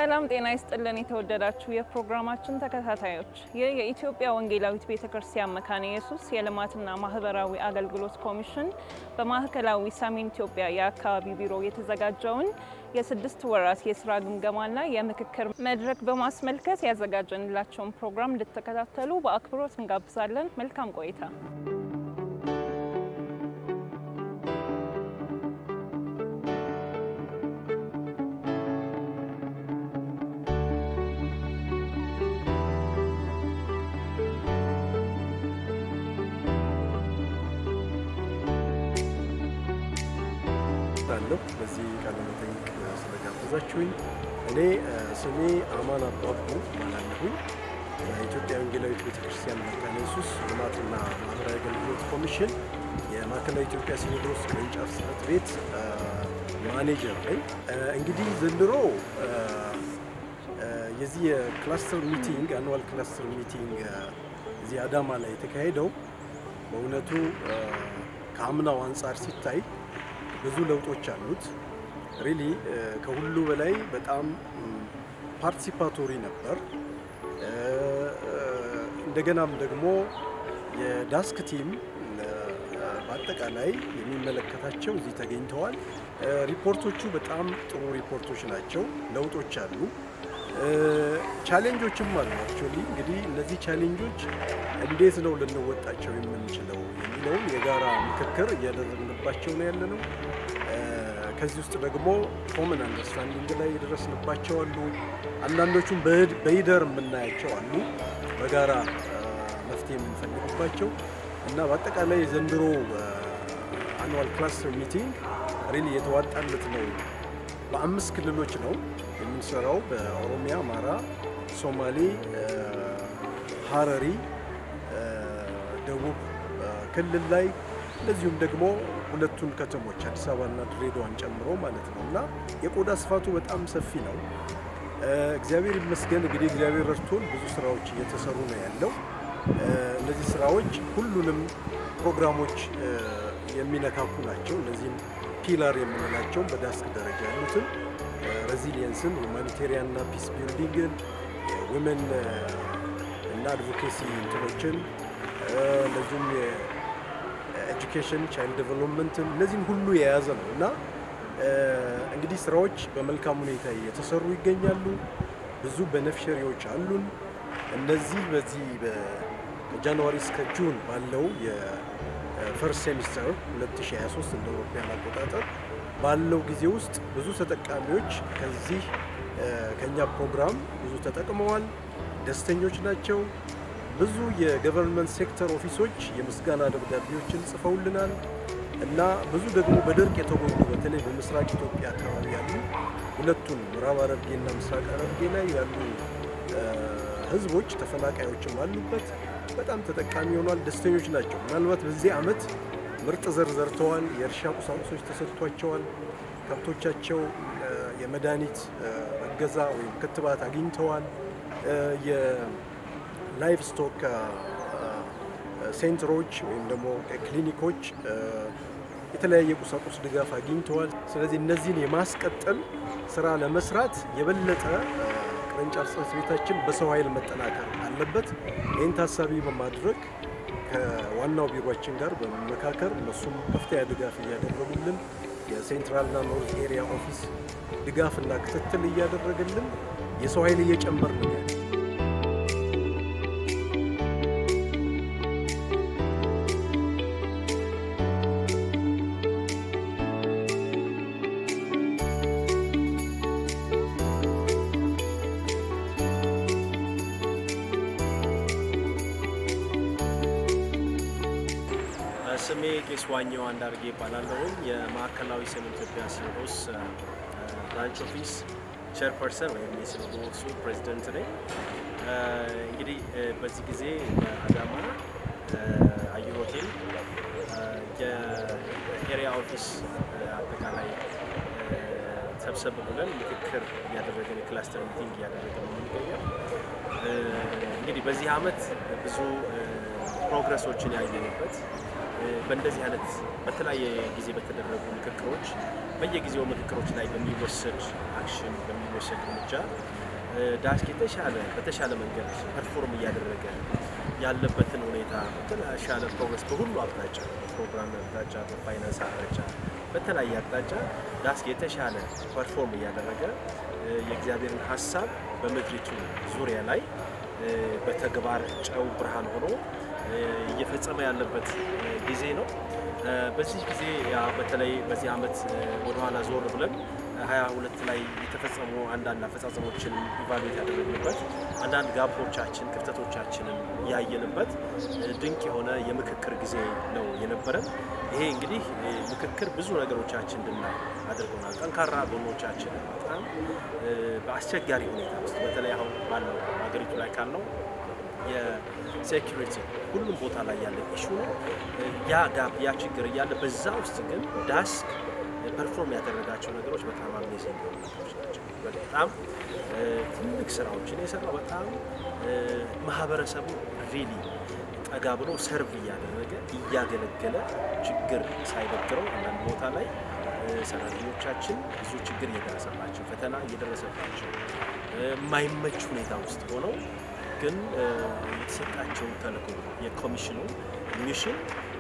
ሰላም ጤና ይስጥልን። የተወደዳችሁ የፕሮግራማችን ተከታታዮች ይህ የኢትዮጵያ ወንጌላዊት ቤተ ክርስቲያን መካነ ኢየሱስ የልማትና ማህበራዊ አገልግሎት ኮሚሽን በማዕከላዊ ሰሜን ኢትዮጵያ የአካባቢ ቢሮ የተዘጋጀውን የስድስት ወራት የስራ ግምገማና የምክክር መድረክ በማስመልከት ያዘጋጀንላቸውን ፕሮግራም እንድትከታተሉ በአክብሮት እንጋብዛለን። መልካም ቆይታ። አለሁ በዚህ ቃለ መጠይቅ ስለጋበዛችሁኝ። እኔ ስሜ አማን አባቡ እባላለሁኝ። በኢትዮጵያ ወንጌላዊት ቤተክርስቲያን መካነ ኢየሱስ ልማትና ማህበራዊ አገልግሎት ኮሚሽን የማዕከላዊ ኢትዮጵያ ሲኖዶስ ቅርንጫፍ ጽሕፈት ቤት ማኔጀር ነኝ። እንግዲህ ዘንድሮ የዚህ የክላስተር ሚቲንግ አኑዋል ክላስተር ሚቲንግ እዚህ አዳማ ላይ የተካሄደው በእውነቱ ከአምናው አንጻር ሲታይ ብዙ ለውጦች አሉት። ሪሊ ከሁሉ በላይ በጣም ፓርቲሲፓቶሪ ነበር። እንደገናም ደግሞ የዳስክ ቲም በአጠቃላይ የሚመለከታቸው እዚህ ተገኝተዋል። ሪፖርቶቹ በጣም ጥሩ ሪፖርቶች ናቸው። ለውጦች አሉ፣ ቻሌንጆችም አሉ። አክቹዋሊ እንግዲህ እነዚህ ቻሌንጆች እንዴት ነው ልንወጣቸው የምንችለው የሚለውን የጋራ ምክክር እያደረግንባቸው ነው ያለ ነው። ከዚህ ውስጥ ደግሞ ኮመን አንደርስታንዲንግ ላይ የደረስንባቸው አሉ። አንዳንዶቹም በሂደር የምናያቸው አሉ፣ በጋራ መፍትሄ የምንፈልግባቸው እና በአጠቃላይ የዘንድሮ አኑዋል ክላስተር ሚቲንግ ሪሊ የተዋጣለት ነው። በአምስት ክልሎች ነው የምንሰራው፣ በኦሮሚያ፣ አማራ፣ ሶማሌ፣ ሀረሪ፣ ደቡብ ክልል ላይ እንደዚሁም ደግሞ ሁለቱን ከተሞች አዲስ አበባና ድሬዳዋን ጨምሮ ማለት ነው እና የቆዳ ስፋቱ በጣም ሰፊ ነው። እግዚአብሔር ይመስገን እንግዲህ እግዚአብሔር ረድቶን ብዙ ስራዎች እየተሰሩ ነው ያለው። እነዚህ ስራዎች ሁሉንም ፕሮግራሞች የሚነካኩ ናቸው። እነዚህም ፒላር የምንላቸውን በዳስክ ደረጃ ያሉትን ሬዚሊየንስን፣ ሁማኒቴሪያን እና ፒስ ቢልዲንግን፣ የውመን እና አድቮኬሲ እንትኖችን እንደዚሁም ኤጁኬሽን ቻይልድ ዴቨሎፕመንትን እነዚህን ሁሉ የያዘ ነው እና እንግዲህ ስራዎች በመልካም ሁኔታ እየተሰሩ ይገኛሉ። ብዙ በነፍሸሪዎች አሉን። እነዚህ በዚህ ከጃንዋሪ እስከ ጁን ባለው የፈርስት ሴሚስተር 2023 እንደ አውሮፓውያን አቆጣጠር ባለው ጊዜ ውስጥ ብዙ ተጠቃሚዎች ከዚህ ከኛ ፕሮግራም ብዙ ተጠቅመዋል፣ ደስተኞች ናቸው። ብዙ የገቨርንመንት ሴክተር ኦፊሶች የምስጋና ደብዳቤዎችን ጽፈውልናል እና ብዙ ደግሞ በድርቅ የተጎዱ በተለይ በምስራቅ ኢትዮጵያ አካባቢ ያሉ ሁለቱን ምዕራብ ሐረርጌና ምስራቅ ሐረርጌ ላይ ያሉ ህዝቦች ተፈናቃዮችም አሉበት። በጣም ተጠቃሚ ሆኗል፣ ደስተኞች ናቸው። ምናልባት በዚህ ዓመት ምርጥ ዘር ዘርተዋል፣ የእርሻ ቁሳቁሶች ተሰጥቷቸዋል፣ ከብቶቻቸው የመድኃኒት እገዛ ወይም ክትባት አግኝተዋል። ላይቭ ስቶክ ሴንተሮች ወይም ደግሞ ክሊኒኮች የተለያየ ቁሳቁስ ድጋፍ አግኝተዋል። ስለዚህ እነዚህን የማስቀጠል ስራ ለመስራት የበለጠ ቅርንጫፍ ጽሕፈት ቤታችን በሰው ኃይል መጠናከር አለበት። ይህን ታሳቢ በማድረግ ከዋናው ቢሮችን ጋር በመመካከር እነሱም ከፍተኛ ድጋፍ እያደረጉልን የሴንትራልና ኖርዝ ኤሪያ ኦፊስ ድጋፍና ክትትል እያደረገልን የሰው ኃይል እየጨመር ነው ያለ ስሜ ቄስ ዋኘው አንዳርጌ ይባላለሁኝ። የማዕከላዊ ሰሜን ኢትዮጵያ ሲኖዶስ ብራንች ኦፊስ ቼርፐርሰን ወይም የሲኖዶሱ ፕሬዚደንት ነኝ። እንግዲህ በዚህ ጊዜ በአዳማ አየር ሆቴል የኤሪያ ኦፊስ አጠቃላይ ሰብሰብ ብለን ምክክር እያደረገን የክላስተር ሚቲንግ እያደረገን ነው የምንገኘው። እንግዲህ በዚህ ዓመት ብዙ ፕሮግረሶችን ያየንበት በእንደዚህ አይነት በተለያየ ጊዜ በተደረጉ ምክክሮች በየጊዜው ምክክሮች ላይ በሚወሰድ አክሽን በሚወሰድ እርምጃ ዳስክ የተሻለ በተሻለ መንገድ ፐርፎርም እያደረገ ያለበትን ሁኔታ በተሻለ ፕሮግረስ በሁሉ አቅጣጫ በፕሮግራም አቅጣጫ፣ በፋይናንስ አቅጣጫ፣ በተለያየ አቅጣጫ ዳስክ የተሻለ ፐርፎርም እያደረገ የእግዚአብሔርን ሀሳብ በምድሪቱ ዙሪያ ላይ በተግባር ጨው ብርሃን ሆኖ እየፈጸመ ያለበት ጊዜ ነው። በዚህ ጊዜ በተለይ በዚህ ዓመት ወደኋላ ዞር ብለን ሀያ ሁለት ላይ የተፈጸሙ አንዳንድ አፈጻጸሞችን ኢቫሉዌት ያደረግንበት አንዳንድ ጋፖቻችን ክፍተቶቻችንን ያየንበት ድንቅ የሆነ የምክክር ጊዜ ነው የነበረን። ይሄ እንግዲህ ምክክር ብዙ ነገሮቻችን እንድናይ አድርጎናል። ጠንካራ ጎኖቻችንን በጣም በአስቸጋሪ ሁኔታ ውስጥ በተለይ አሁን ባለው ሀገሪቱ ላይ ካለው የሴኪሪቲ ሁሉም ቦታ ላይ ያለ ኢሹ ነው። ያ ጋፕ ያ ችግር እያለ በዛ ውስጥ ግን ዳስክ ፐርፎርም ያደረጋቸው ነገሮች በጣም አሜዚንግ የሆኑ ነገሮች ናቸው። በጣም ትልቅ ስራዎችን የሰራው በጣም ማህበረሰቡ ሪሊ ጠጋ ብሎ ሰርቭ እያደረገ እያገለገለ ችግር ሳይበግረው አንዳንድ ቦታ ላይ ሰራተኞቻችን ብዙ ችግር እየደረሰባቸው ፈተና እየደረሰባቸው የማይመች ሁኔታ ውስጥ ሆነው ግን የተሰጣቸውን ተልዕኮ የኮሚሽኑ ሚሽን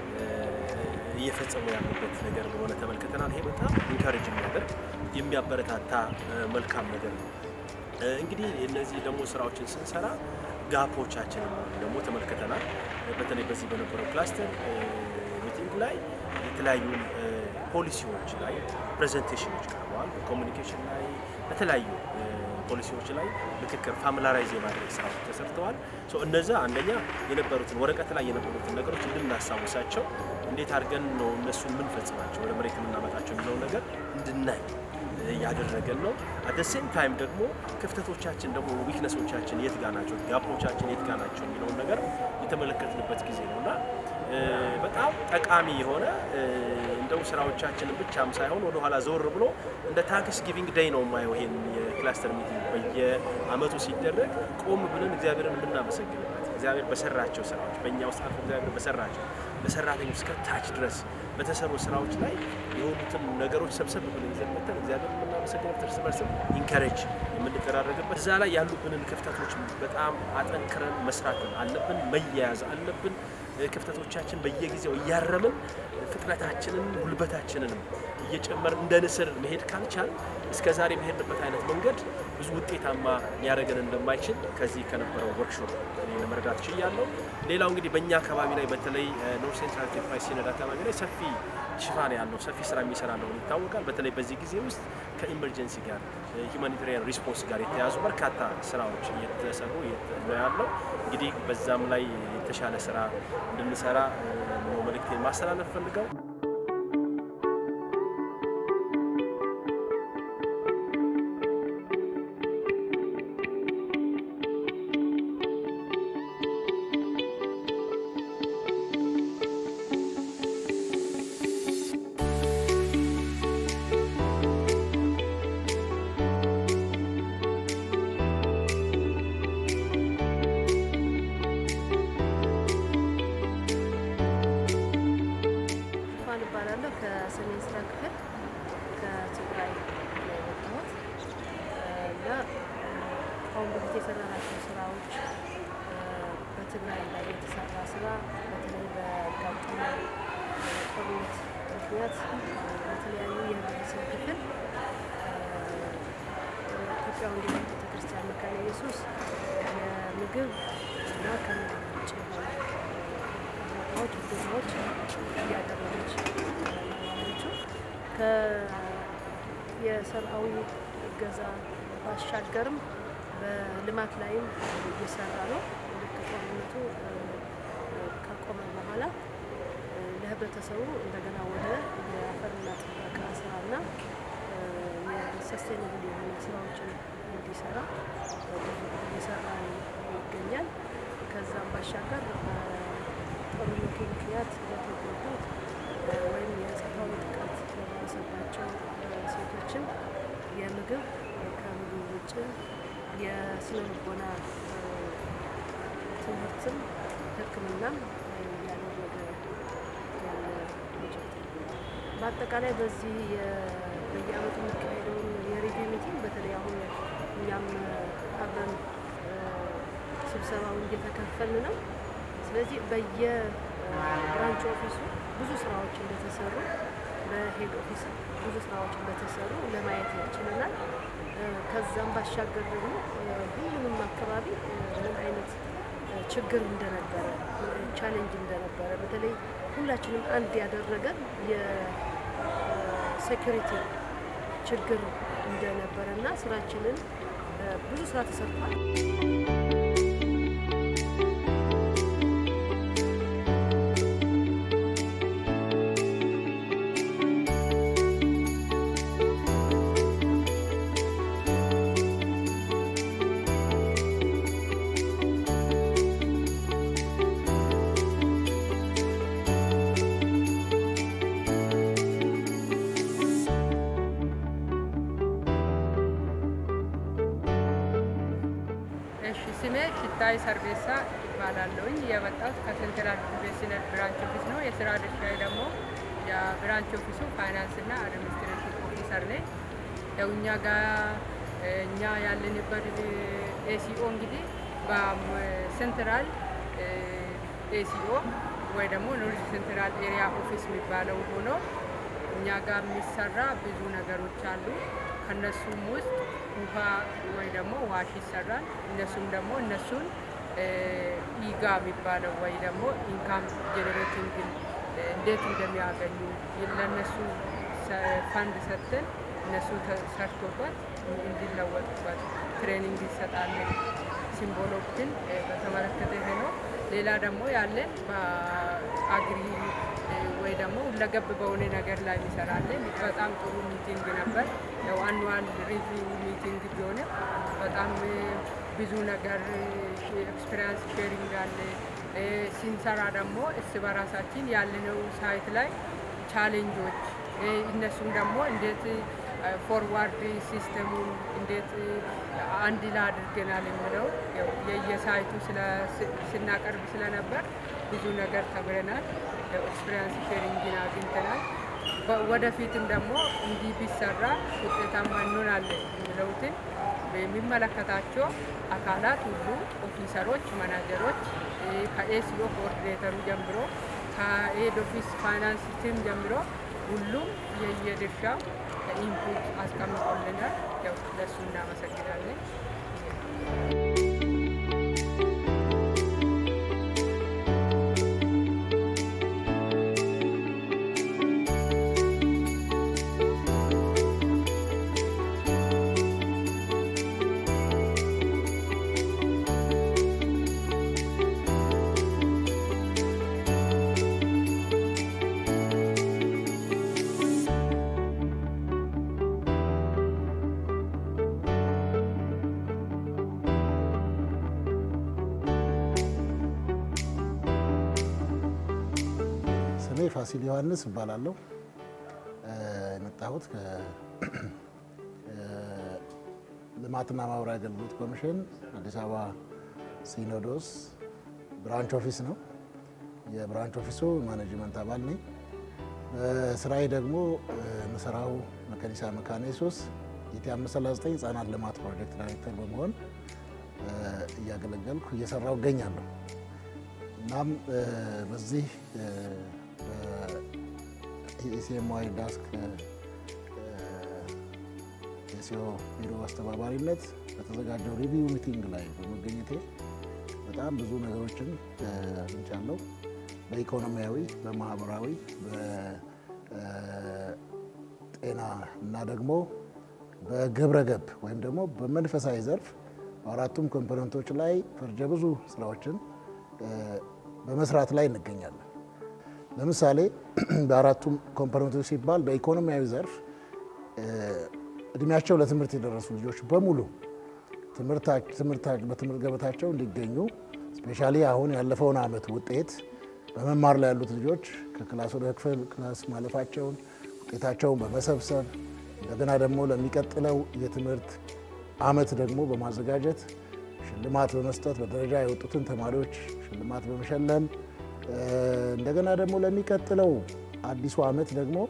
እየፈጸሙ ያሉበት ነገር እንደሆነ ተመልክተናል። ይሄ በጣም ኢንካሬጅ የሚያደርግ የሚያበረታታ መልካም ነገር ነው። እንግዲህ እነዚህ ደግሞ ስራዎችን ስንሰራ ጋፖቻችንን ደግሞ ተመልክተናል። በተለይ በዚህ በነበረው ክላስተር ሚቲንግ ላይ የተለያዩ ፖሊሲዎች ላይ ፕሬዘንቴሽኖች ቀርበዋል። በኮሚኒኬሽን ላይ በተለያዩ ፖሊሲዎች ላይ ምክክር ፋሚላራይዝ የማድረግ ስራዎች ተሰርተዋል። እነዛ አንደኛ የነበሩትን ወረቀት ላይ የነበሩትን ነገሮች እንድናስታውሳቸው እንዴት አድርገን ነው እነሱን የምንፈጽማቸው ወደ መሬት የምናመጣቸው የሚለውን ነገር እንድናይ ያደረገን ነው። አደ ሴም ታይም ደግሞ ክፍተቶቻችን ደግሞ ዊክነሶቻችን የት ጋ ናቸው፣ ጋፖቻችን የት ጋ ናቸው የሚለውን ነገር የተመለከትንበት ጊዜ ነው እና በጣም ጠቃሚ የሆነ እንደው ስራዎቻችንን ብቻም ሳይሆን ወደኋላ ዘወር ብሎ እንደ ታንክስ ጊቪንግ ዴይ ነው የማየው ይሄን የክላስተር ሚቲንግ በየአመቱ ሲደረግ ቆም ብለን እግዚአብሔርን የምናመሰግንበት እግዚአብሔር በሰራቸው ስራዎች በእኛ ውስጥ አልፎ እግዚአብሔር በሰራቸው በሰራተኞች እስከ ታች ድረስ በተሰሩ ስራዎች ላይ የሆኑትን ነገሮች ሰብሰብ ብለን ይዘን መተን እግዚአብሔር የምናመሰግንበት እርስ በርስም ኢንካሬጅ የምንደራረግበት እዛ ላይ ያሉብንን ክፍተቶች በጣም አጠንክረን መስራት አለብን፣ መያያዝ አለብን። ክፍተቶቻችን በየጊዜው እያረምን ፍጥነታችንን ጉልበታችንንም እየጨመርን እንደ ንስር መሄድ ካልቻል እስከ ዛሬ መሄድንበት አይነት መንገድ ብዙ ውጤታማ ሊያደርገን እንደማይችል ከዚህ ከነበረው ወርክሾፕ ለመረዳት ችያለሁ። ሌላው እንግዲህ በእኛ አካባቢ ላይ በተለይ ኖርት ሴንትራል ኢትዮጵያ ሲነድ አካባቢ ላይ ሰፊ ሽፋን ያለው ሰፊ ስራ የሚሰራ እንደሆነ ይታወቃል። በተለይ በዚህ ጊዜ ውስጥ ከኢመርጀንሲ ጋር ሂውማኒታሪያን ሪስፖንስ ጋር የተያዙ በርካታ ስራዎች እየተሰሩ ነው ያለው። እንግዲህ በዛም ላይ የተሻለ ስራ እንድንሰራ ነው መልእክቴን ማስተላለፍ ፈልገው እባላለሁ ከሰሜን ስራ ክፍል ከትግራይ ነው የመጣሁት እና ከአሁን በፊት የሰራናቸው ስራዎች በትግራይ ላይ የተሰራ ስራ በተለይ በጋጠመው ጦርነት ምክንያት በተለያዩ የህብረተሰብ ክፍል ኢትዮጵያ ወንጌላዊት ቤተክርስቲያን መካነ ኢየሱስ የምግብ እና ከምግብ ውጭ የሆኑ እርዳታዎች፣ እገዛዎች እያደረገች ያለችው የሰብአዊ እገዛ ባሻገርም በልማት ላይም እየሰራ ነው። ልክ ጦርነቱ ከቆመ በኋላ ለህብረተሰቡ እንደገና ወደ የአፈርና ጥበቃ ስራና የሰስቴናብል የሆነ ስራዎችን እንዲሰራ እየሰራ ይገኛል። ከዛም ባሻገር በጦርነቱ ምክንያት ለተጎዱት ወይም የጾታዊ ጥቃት ለደረሰባቸው ሴቶችን የምግብ ከምግብ ውጭ የስነ ልቦና ትምህርትም ሕክምናም እያደረገ ያለ በአጠቃላይ በዚህ በየአመቱ የሚካሄደውን የሬዲዮ ሚቲንግ በተለይ አሁን እኛም አብረን ስብሰባውን እየተካፈልን ነው። ስለዚህ በየብራንች ኦፊሱ ብዙ ስራዎች እንደተሰሩ በሄድ ኦፊስ ብዙ ስራዎች እንደተሰሩ ለማየት ችለናል። ከዛም ባሻገር ደግሞ ሁሉንም አካባቢ ምን አይነት ችግር እንደነበረ ቻሌንጅ እንደነበረ በተለይ ሁላችንም አንድ ያደረገን የሴኩሪቲ ችግር እንደነበረ እና ስራችንን ብዙ ስራ ተሰርቷል። እሺ ስሜ ሽታይ ሰርቤሳ ይባላለሁኝ። የመጣሁት ከሴንትራል ኢንቨስትመንት ብራንች ኦፊስ ነው። የስራ ድርሻዬ ደግሞ የብራንች ኦፊሱ ፋይናንስ እና አድሚኒስትሬሽን ኦፊሰር ነኝ። ያው እኛ ጋር እኛ ያለንበት ኤሲኦ እንግዲህ በሴንትራል ኤሲኦ ወይ ደግሞ ኖርዝ ሴንትራል ኤሪያ ኦፊስ የሚባለው ሆኖ እኛ ጋር የሚሰራ ብዙ ነገሮች አሉ። ከነሱም ውስጥ ውሃ ወይ ደግሞ ዋሽ ይሰራል። እነሱም ደግሞ እነሱን ኢጋ የሚባለው ወይ ደግሞ ኢንካም ጄኔሬቲንግ እንዴት እንደሚያገኙ ለእነሱ ፈንድ ሰጥተን እነሱ ሰርቶበት እንዲለወጡበት ትሬኒንግ ይሰጣለን። ሲምቦሎችን በተመለከተ ይሄ ነው። ሌላ ደግሞ ያለን በአግሪ ወይ ደግሞ ሁለገብ በሆነ ነገር ላይ እንሰራለን። በጣም ጥሩ ሚቲንግ ነበር። ያው አኑዋል ሪቪው ሚቲንግ ቢሆንም በጣም ብዙ ነገር ኤክስፔሪንስ ሼሪንግ አለ። ሲንሰራ ደግሞ እርስ በራሳችን ያለነው ሳይት ላይ ቻሌንጆች እነሱም ደግሞ እንዴት ፎርዋርድ ሲስተሙን እንዴት አንድ ላይ አድርገናል የምለው የየሳይቱ ስናቀርብ ስለነበር ብዙ ነገር ተምረናል። ኤክስፔሪንስ ሼሪንግን አግኝተናል። ወደፊትም ደግሞ እንዲህ ቢሰራ ውጤታማ እንሆናለን የሚለውትን የሚመለከታቸው አካላት ሁሉ ኦፊሰሮች፣ ማናጀሮች ከኤሲኦ ኮኦርዲኔተሩ ጀምሮ ከኤድ ኦፊስ ፋይናንስ ቲም ጀምሮ ሁሉም የየድርሻው ኢንፑት አስቀምጦልናል። ያው ለእሱ እናመሰግናለን። ስሜ ፋሲል ዮሐንስ እባላለሁ። የመጣሁት ከልማትና ማህበራዊ አገልግሎት ኮሚሽን አዲስ አበባ ሲኖዶስ ብራንች ኦፊስ ነው። የብራንች ኦፊሱ ማኔጅመንት አባል ነኝ። በስራዬ ደግሞ የምሰራው መከኒሳ መካነ ኢየሱስ ኢቲ 539 ህጻናት ልማት ፕሮጀክት ዳይሬክተር በመሆን እያገለገልኩ እየሰራው እገኛለሁ። እናም በዚህ የኢሲኤምዋይ ዳስክ የሲኦ ቢሮ አስተባባሪነት በተዘጋጀው ሪቪው ሚቲንግ ላይ በመገኘቴ በጣም ብዙ ነገሮችን አግኝቻለሁ። በኢኮኖሚያዊ፣ በማህበራዊ፣ በጤና እና ደግሞ በግብረ ገብ ወይም ደግሞ በመንፈሳዊ ዘርፍ በአራቱም ኮምፖነንቶች ላይ ፈርጀ ብዙ ስራዎችን በመስራት ላይ እንገኛለን። ለምሳሌ በአራቱም ኮምፖነንቶች ሲባል በኢኮኖሚያዊ ዘርፍ እድሜያቸው ለትምህርት የደረሱ ልጆች በሙሉ በትምህርት ገበታቸው እንዲገኙ ስፔሻሊ አሁን ያለፈውን ዓመት ውጤት በመማር ላይ ያሉት ልጆች ከክላስ ወደ ክፍል ክላስ ማለፋቸውን ውጤታቸውን በመሰብሰብ እንደገና ደግሞ ለሚቀጥለው የትምህርት ዓመት ደግሞ በማዘጋጀት ሽልማት በመስጠት በደረጃ የወጡትን ተማሪዎች ሽልማት በመሸለም እንደገና ደግሞ ለሚቀጥለው አዲሱ ዓመት ደግሞ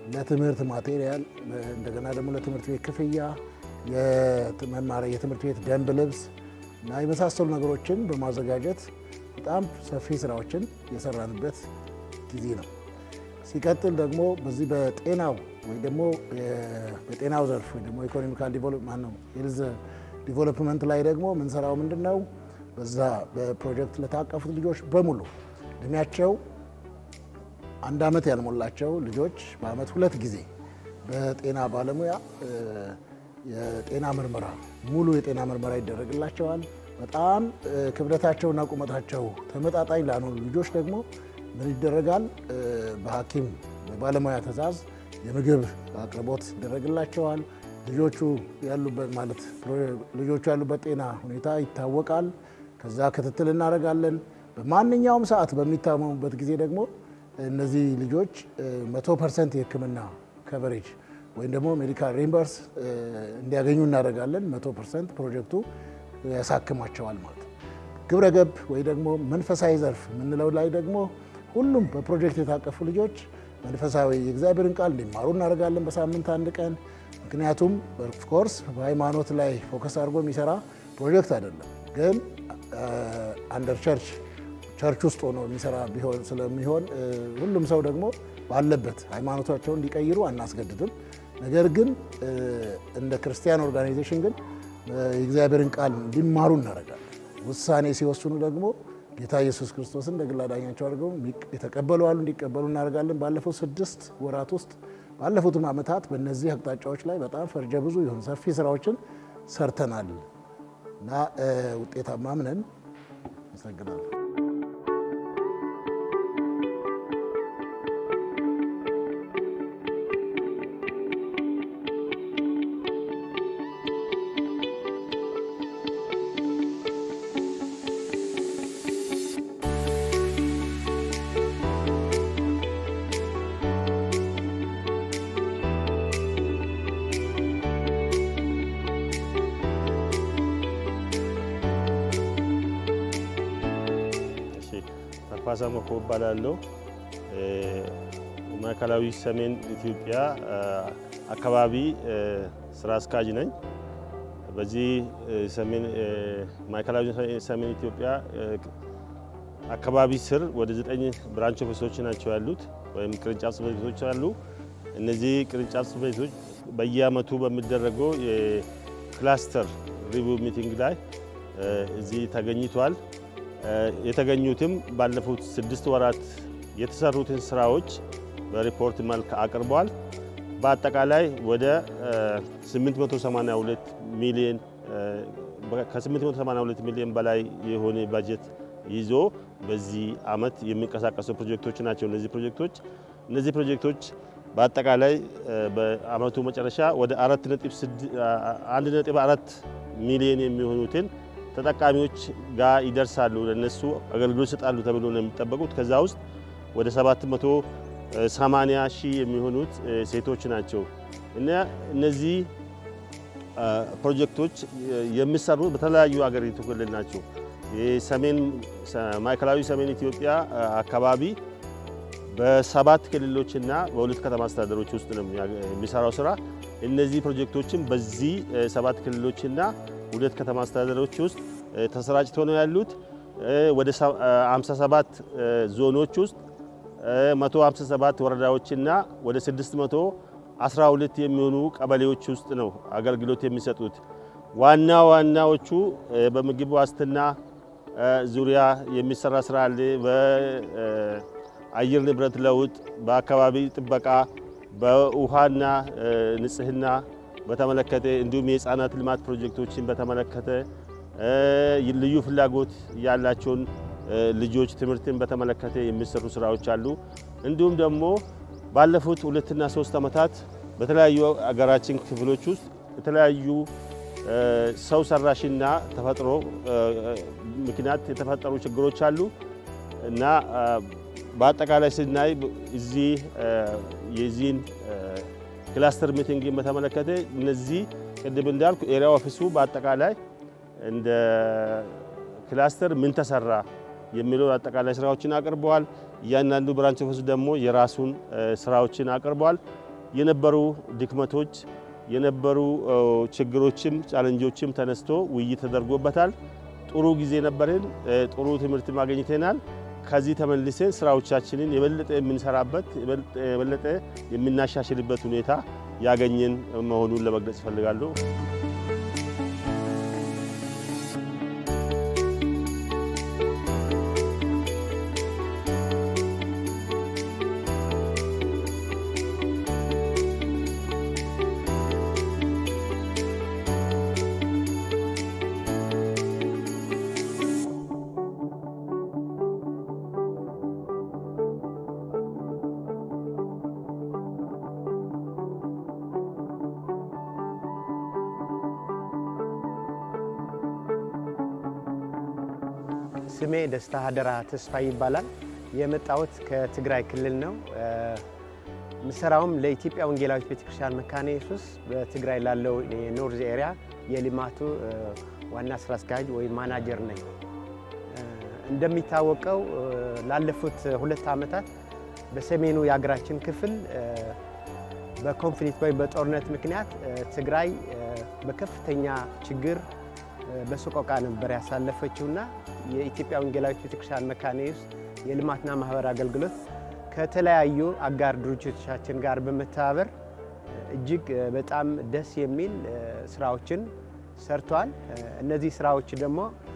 ለትምህርት ማቴሪያል፣ እንደገና ደግሞ ለትምህርት ቤት ክፍያ፣ የመማሪያ የትምህርት ቤት ደንብ ልብስ እና የመሳሰሉ ነገሮችን በማዘጋጀት በጣም ሰፊ ስራዎችን የሰራንበት ጊዜ ነው። ሲቀጥል ደግሞ በዚህ በጤናው ወይ ደግሞ በጤናው ዘርፍ ወይ ደግሞ ኢኮኖሚካል ዲቨሎፕመንት ነው ሄልዝ ዲቨሎፕመንት ላይ ደግሞ ምንሰራው ምንድን ነው? በዛ በፕሮጀክት ለታቀፉት ልጆች በሙሉ እድሜያቸው አንድ ዓመት ያልሞላቸው ልጆች በአመት ሁለት ጊዜ በጤና ባለሙያ የጤና ምርመራ ሙሉ የጤና ምርመራ ይደረግላቸዋል። በጣም ክብደታቸውና ቁመታቸው ተመጣጣኝ ላልሆኑ ልጆች ደግሞ ምን ይደረጋል? በሐኪም በባለሙያ ትዕዛዝ የምግብ አቅርቦት ይደረግላቸዋል። ልጆቹ ያሉበት ማለት ልጆቹ ያሉበት ጤና ሁኔታ ይታወቃል። ከዛ ክትትል እናደርጋለን። በማንኛውም ሰዓት በሚታመሙበት ጊዜ ደግሞ እነዚህ ልጆች መቶ ፐርሰንት የሕክምና ከቨሬጅ ወይም ደግሞ ሜዲካል ሪምበርስ እንዲያገኙ እናደርጋለን። መቶ ፐርሰንት ፕሮጀክቱ ያሳክማቸዋል ማለት ነው። ግብረ ገብ ወይ ደግሞ መንፈሳዊ ዘርፍ የምንለው ላይ ደግሞ ሁሉም በፕሮጀክት የታቀፉ ልጆች መንፈሳዊ የእግዚአብሔርን ቃል እንዲማሩ እናደርጋለን በሳምንት አንድ ቀን። ምክንያቱም ኦፍኮርስ በሃይማኖት ላይ ፎከስ አድርጎ የሚሰራ ፕሮጀክት አይደለም፣ ግን አንደር ቸርች ቸርች ውስጥ ሆኖ የሚሰራ ቢሆን ስለሚሆን ሁሉም ሰው ደግሞ ባለበት ሃይማኖታቸውን እንዲቀይሩ አናስገድድም። ነገር ግን እንደ ክርስቲያን ኦርጋናይዜሽን ግን የእግዚአብሔርን ቃል እንዲማሩ እናደርጋለን። ውሳኔ ሲወስኑ ደግሞ ጌታ ኢየሱስ ክርስቶስን እንደ ግል አዳኛቸው አድርገው የተቀበሉ አሉ፣ እንዲቀበሉ እናደርጋለን። ባለፉት ስድስት ወራት ውስጥ ባለፉትም ዓመታት በእነዚህ አቅጣጫዎች ላይ በጣም ፈርጀ ብዙ የሆኑ ሰፊ ስራዎችን ሰርተናል እና ውጤታማም ነን። አመሰግናለሁ። ተፋሳ መኮ እባላለሁ። ማዕከላዊ ሰሜን ኢትዮጵያ አካባቢ ስራ አስኪያጅ ነኝ። በዚህ ማዕከላዊ ሰሜን ኢትዮጵያ አካባቢ ስር ወደ ዘጠኝ ብራንች ኦፊሶች ናቸው ያሉት ወይም ቅርንጫፍ ጽሕፈት ቤቶች አሉ። እነዚህ ቅርንጫፍ ጽሕፈት ቤቶች በየአመቱ በሚደረገው የክላስተር ሪቪው ሚቲንግ ላይ እዚህ ተገኝቷል። የተገኙትም ባለፉት ስድስት ወራት የተሰሩትን ስራዎች በሪፖርት መልክ አቅርበዋል። በአጠቃላይ ወደ 882 ሚሊዮን ከ882 ሚሊዮን በላይ የሆነ በጀት ይዞ በዚህ አመት የሚንቀሳቀሱ ፕሮጀክቶች ናቸው። እነዚህ ፕሮጀክቶች እነዚህ ፕሮጀክቶች በአጠቃላይ በአመቱ መጨረሻ ወደ 1.4 ሚሊዮን የሚሆኑትን ተጠቃሚዎች ጋር ይደርሳሉ። ለነሱ አገልግሎት ይሰጣሉ ተብሎ ነው የሚጠበቁት። ከዛ ውስጥ ወደ 780 ሺህ የሚሆኑት ሴቶች ናቸው እና እነዚህ ፕሮጀክቶች የሚሰሩት በተለያዩ አገሪቱ ክልል ናቸው። የሰሜን ማዕከላዊ ሰሜን ኢትዮጵያ አካባቢ በሰባት ክልሎችና በሁለት ከተማ አስተዳደሮች ውስጥ ነው የሚሰራው ስራ። እነዚህ ፕሮጀክቶችም በዚህ ሰባት ክልሎችና ሁለት ከተማ አስተዳደሮች ውስጥ ተሰራጭተው ነው ያሉት። ወደ 57 ዞኖች ውስጥ 157 ወረዳዎችና ወደ 612 የሚሆኑ ቀበሌዎች ውስጥ ነው አገልግሎት የሚሰጡት። ዋና ዋናዎቹ በምግብ ዋስትና ዙሪያ የሚሰራ ስራ አለ። በአየር ንብረት ለውጥ፣ በአካባቢ ጥበቃ፣ በውሃና ንጽህና በተመለከተ እንዲሁም የህፃናት ልማት ፕሮጀክቶችን በተመለከተ ልዩ ፍላጎት ያላቸውን ልጆች ትምህርትን በተመለከተ የሚሰሩ ስራዎች አሉ። እንዲሁም ደግሞ ባለፉት ሁለትና ሶስት ዓመታት በተለያዩ አገራችን ክፍሎች ውስጥ የተለያዩ ሰው ሰራሽና ተፈጥሮ ምክንያት የተፈጠሩ ችግሮች አሉ እና በአጠቃላይ ስናይ እዚህ የዚህን ክላስተር ሚቲንግን በተመለከተ እነዚህ ቅድም እንዳልኩ ኤሪያ ኦፊሱ በአጠቃላይ እንደ ክላስተር ምን ተሰራ የሚለውን አጠቃላይ ስራዎችን አቅርበዋል። እያንዳንዱ ብራንች ኦፊስ ደግሞ የራሱን ስራዎችን አቅርበዋል። የነበሩ ድክመቶች የነበሩ ችግሮችም ቻለንጆችም ተነስቶ ውይይት ተደርጎበታል። ጥሩ ጊዜ ነበርን። ጥሩ ትምህርት አግኝተናል። ከዚህ ተመልሰን ስራዎቻችንን የበለጠ የምንሰራበት የበለጠ የምናሻሽልበት ሁኔታ ያገኘን መሆኑን ለመግለጽ እፈልጋለሁ። ስሜ ደስታ ሀደራ ተስፋ ይባላል። የመጣሁት ከትግራይ ክልል ነው። ምሰራውም ለኢትዮጵያ ወንጌላዊት ቤተክርስቲያን መካነ ኢየሱስ በትግራይ ላለው የኖርዝ ኤሪያ የልማቱ ዋና ስራ አስኪያጅ ወይም ማናጀር ነኝ። እንደሚታወቀው ላለፉት ሁለት ዓመታት በሰሜኑ የሀገራችን ክፍል በኮንፍሊክት ወይም በጦርነት ምክንያት ትግራይ በከፍተኛ ችግር በሰቆቃ ነበር ያሳለፈችውና የኢትዮጵያ ወንጌላዊት ቤተክርስቲያን መካነ ኢየሱስ የልማትና ማህበር አገልግሎት ከተለያዩ አጋር ድርጅቶቻችን ጋር በመተባበር እጅግ በጣም ደስ የሚል ስራዎችን ሰርተዋል። እነዚህ ስራዎች ደግሞ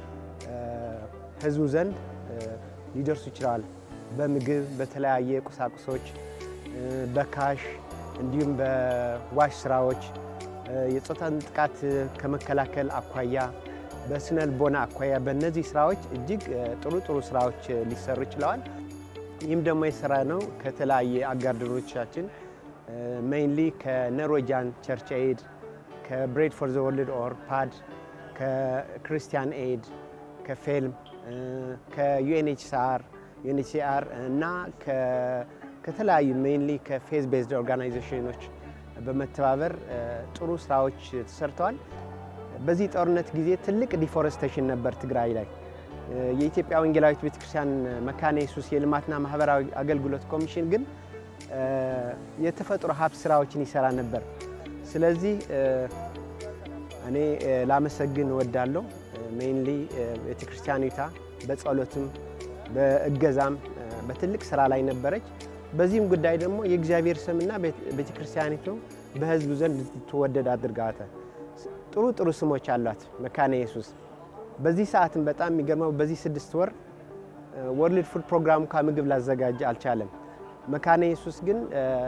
ህዝቡ ዘንድ ሊደርሱ ይችላል። በምግብ፣ በተለያየ ቁሳቁሶች፣ በካሽ እንዲሁም በዋሽ ስራዎች የጾታን ጥቃት ከመከላከል አኳያ በስነ ልቦና አኳያ በእነዚህ ስራዎች እጅግ ጥሩ ጥሩ ስራዎች ሊሰሩ ይችለዋል። ይህም ደግሞ የሰራ ነው ከተለያየ አጋር ድርጅቶቻችን ሜይንሊ ከኖርዌጃን ቸርች ኤድ፣ ከብሬድ ፎር ዘ ወርልድ ኦር ፓድ፣ ከክርስቲያን ኤድ፣ ከፌልም፣ ከዩኤንኤችሲአር ዩኤንኤችሲአር እና ከተለያዩ ሜይንሊ ከፌዝ ቤዝድ ኦርጋናይዜሽኖች በመተባበር ጥሩ ስራዎች ተሰርተዋል። በዚህ ጦርነት ጊዜ ትልቅ ዲፎረስቴሽን ነበር ትግራይ ላይ። የኢትዮጵያ ወንጌላዊት ቤተክርስቲያን መካነ ኢየሱስ የልማትና ማህበራዊ አገልግሎት ኮሚሽን ግን የተፈጥሮ ሀብት ስራዎችን ይሰራ ነበር። ስለዚህ እኔ ላመሰግን እወዳለሁ። ሜይንሊ ቤተክርስቲያኒቷ በጸሎትም በእገዛም በትልቅ ስራ ላይ ነበረች። በዚህም ጉዳይ ደግሞ የእግዚአብሔር ስምና ቤተክርስቲያኒቱ በህዝቡ ዘንድ እንድትወደድ አድርጋታል። ጥሩ ጥሩ ስሞች አሏት መካነ ኢየሱስ። በዚህ ሰዓትም በጣም የሚገርመው በዚህ ስድስት ወር ወርልድ ፉድ ፕሮግራም እንኳ ምግብ ላዘጋጅ አልቻለም። መካነ ኢየሱስ ግን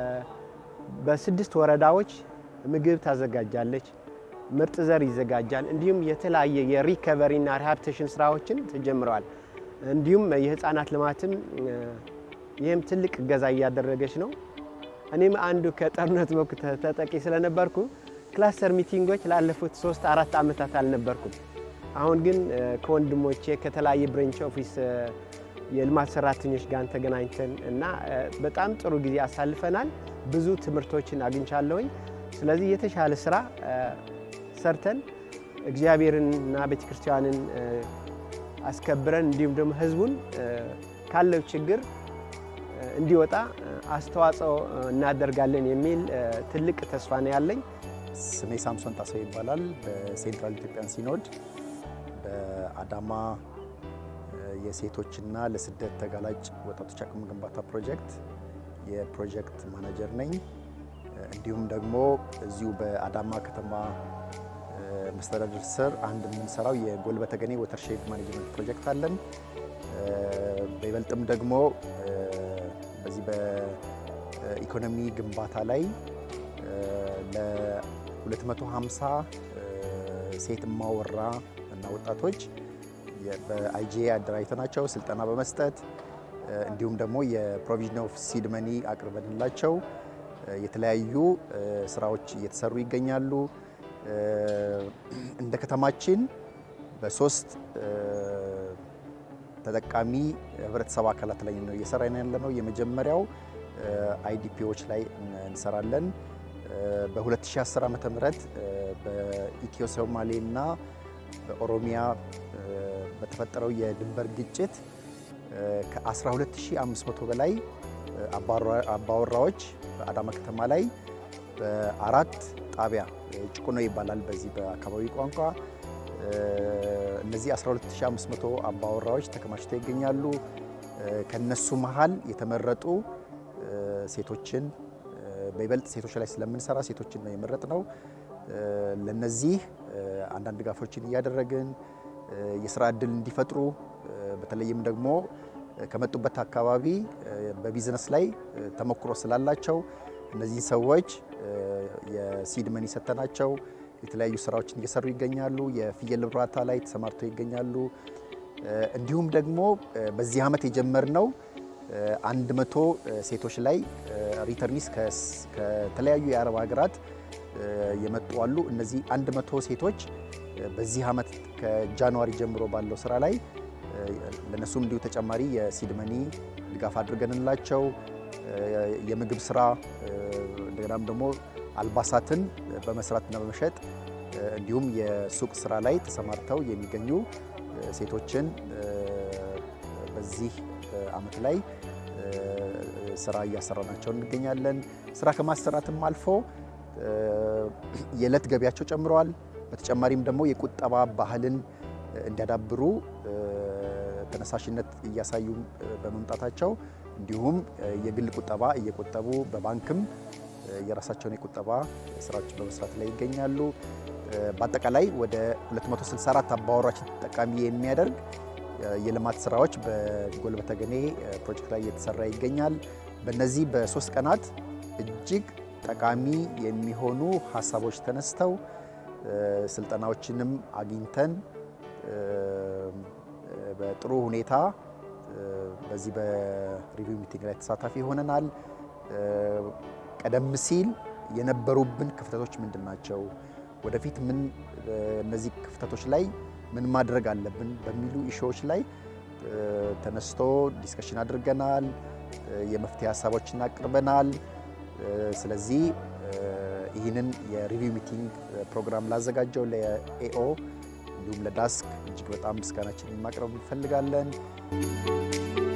በስድስት ወረዳዎች ምግብ ታዘጋጃለች፣ ምርጥ ዘር ይዘጋጃል። እንዲሁም የተለያየ የሪከቨሪና ሪሃብቴሽን ስራዎችን ተጀምረዋል። እንዲሁም የህፃናት ልማትም ይህም ትልቅ እገዛ እያደረገች ነው። እኔም አንዱ ከጦርነት ወቅት ተጠቂ ስለነበርኩ ክላስተር ሚቲንጎች ላለፉት ሶስት አራት ዓመታት አልነበርኩም። አሁን ግን ከወንድሞቼ ከተለያየ ብሬንች ኦፊስ የልማት ሰራተኞች ጋር ተገናኝተን እና በጣም ጥሩ ጊዜ አሳልፈናል። ብዙ ትምህርቶችን አግኝቻለሁኝ። ስለዚህ የተሻለ ስራ ሰርተን እግዚአብሔርንና ቤተክርስቲያንን አስከብረን እንዲሁም ደግሞ ህዝቡን ካለው ችግር እንዲወጣ አስተዋጽኦ እናደርጋለን የሚል ትልቅ ተስፋ ነው ያለኝ። ስሜ ሳምሶን ጣሰው ይባላል። በሴንትራል ኢትዮጵያን ሲኖድ በአዳማ የሴቶችና ለስደት ተጋላጭ ወጣቶች አቅም ግንባታ ፕሮጀክት የፕሮጀክት ማናጀር ነኝ። እንዲሁም ደግሞ እዚሁ በአዳማ ከተማ መስተዳድር ስር አንድ የምንሰራው የጎልበተ ገኔ ወተርሼድ ማኔጅመንት ፕሮጀክት አለን። በይበልጥም ደግሞ በዚህ በኢኮኖሚ ግንባታ ላይ ለ250 ሴት እማወራ እና ወጣቶች በአይጂኤ አደራጅተናቸው ስልጠና በመስጠት እንዲሁም ደግሞ የፕሮቪዥን ኦፍ ሲድ መኒ አቅርበንላቸው የተለያዩ ስራዎች እየተሰሩ ይገኛሉ። እንደ ከተማችን በሶስት ተጠቃሚ ህብረተሰብ አካላት ላይ ነው እየሰራን ያለ ነው። የመጀመሪያው አይዲፒዎች ላይ እንሰራለን። በ2010 ዓ ም በኢትዮ ሶማሌ እና በኦሮሚያ በተፈጠረው የድንበር ግጭት ከ12500 በላይ አባወራዎች በአዳማ ከተማ ላይ በአራት ጣቢያ ጭቁኖ ይባላል በዚህ በአካባቢ ቋንቋ። እነዚህ 12500 አባወራዎች ተከማችተው ይገኛሉ። ከነሱ መሀል የተመረጡ ሴቶችን በይበልጥ ሴቶች ላይ ስለምንሰራ ሴቶችን ነው የመረጥ ነው። ለነዚህ አንዳንድ ድጋፎችን እያደረግን የስራ እድል እንዲፈጥሩ በተለይም ደግሞ ከመጡበት አካባቢ በቢዝነስ ላይ ተሞክሮ ስላላቸው እነዚህ ሰዎች የሲድ መኒ ሰጥተናቸው የተለያዩ ስራዎችን እየሰሩ ይገኛሉ። የፍየል እርባታ ላይ ተሰማርተው ይገኛሉ። እንዲሁም ደግሞ በዚህ ዓመት የጀመርነው አንድ መቶ ሴቶች ላይ ሪተርኒስ ከተለያዩ የአረብ ሀገራት የመጡ አሉ። እነዚህ አንድ መቶ ሴቶች በዚህ ዓመት ከጃንዋሪ ጀምሮ ባለው ስራ ላይ ለነሱም እንዲሁ ተጨማሪ የሲድ መኒ ድጋፍ አድርገንላቸው የምግብ ስራ እንደገናም ደግሞ አልባሳትን በመስራትና በመሸጥ እንዲሁም የሱቅ ስራ ላይ ተሰማርተው የሚገኙ ሴቶችን በዚህ ዓመት ላይ ስራ እያሰራናቸው እንገኛለን። ስራ ከማሰራትም አልፎ የዕለት ገቢያቸው ጨምረዋል። በተጨማሪም ደግሞ የቁጠባ ባህልን እንዲያዳብሩ ተነሳሽነት እያሳዩ በመምጣታቸው እንዲሁም የግል ቁጠባ እየቆጠቡ በባንክም የራሳቸውን የቁጠባ ስራዎች በመስራት ላይ ይገኛሉ። በአጠቃላይ ወደ 264 አባወራዎችን ተጠቃሚ የሚያደርግ የልማት ስራዎች በጎልበተ ገኔ ፕሮጀክት ላይ እየተሰራ ይገኛል። በእነዚህ በሶስት ቀናት እጅግ ጠቃሚ የሚሆኑ ሀሳቦች ተነስተው ስልጠናዎችንም አግኝተን በጥሩ ሁኔታ በዚህ በሪቪው ሚቲንግ ላይ ተሳታፊ ሆነናል። ቀደም ሲል የነበሩብን ክፍተቶች ምንድን ናቸው? ወደፊት ምን እነዚህ ክፍተቶች ላይ ምን ማድረግ አለብን በሚሉ ኢሹዎች ላይ ተነስቶ ዲስከሽን አድርገናል። የመፍትሄ ሀሳቦችን አቅርበናል። ስለዚህ ይህንን የሪቪው ሚቲንግ ፕሮግራም ላዘጋጀው ለኤኦ እንዲሁም ለዳስክ እጅግ በጣም ምስጋናችንን ማቅረብ እንፈልጋለን።